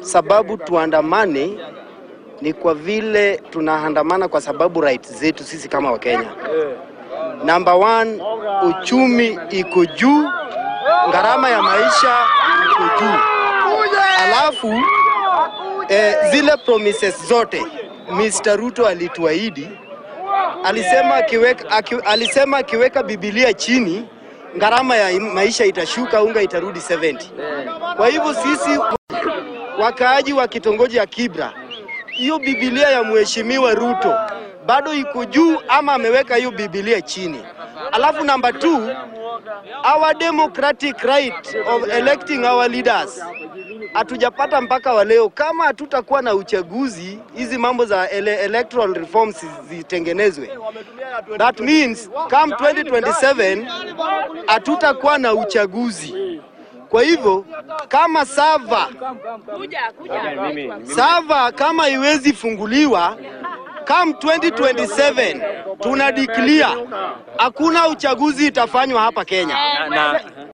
sababu tuandamane ni kwa vile tunaandamana kwa sababu right zetu sisi kama Wakenya. Number one, uchumi iko juu, gharama ya maisha iko juu, alafu eh, zile promises zote Mr. Ruto alituahidi, alisema akiweka, aki, alisema akiweka Biblia chini gharama ya maisha itashuka, unga itarudi 70. Kwa hivyo sisi wakaaji wa kitongoji ya Kibra, hiyo Biblia ya mheshimiwa Ruto bado iko juu ama ameweka hiyo Biblia chini? Alafu number two, our democratic right of electing our leaders hatujapata mpaka wa leo. Kama hatutakuwa na uchaguzi, hizi mambo za ele electoral reforms zitengenezwe, that means come 2027 hatutakuwa na uchaguzi. Kwa hivyo kama sava sava kama iwezi funguliwa come 2027 tuna declare hakuna uchaguzi itafanywa hapa Kenya. na, na,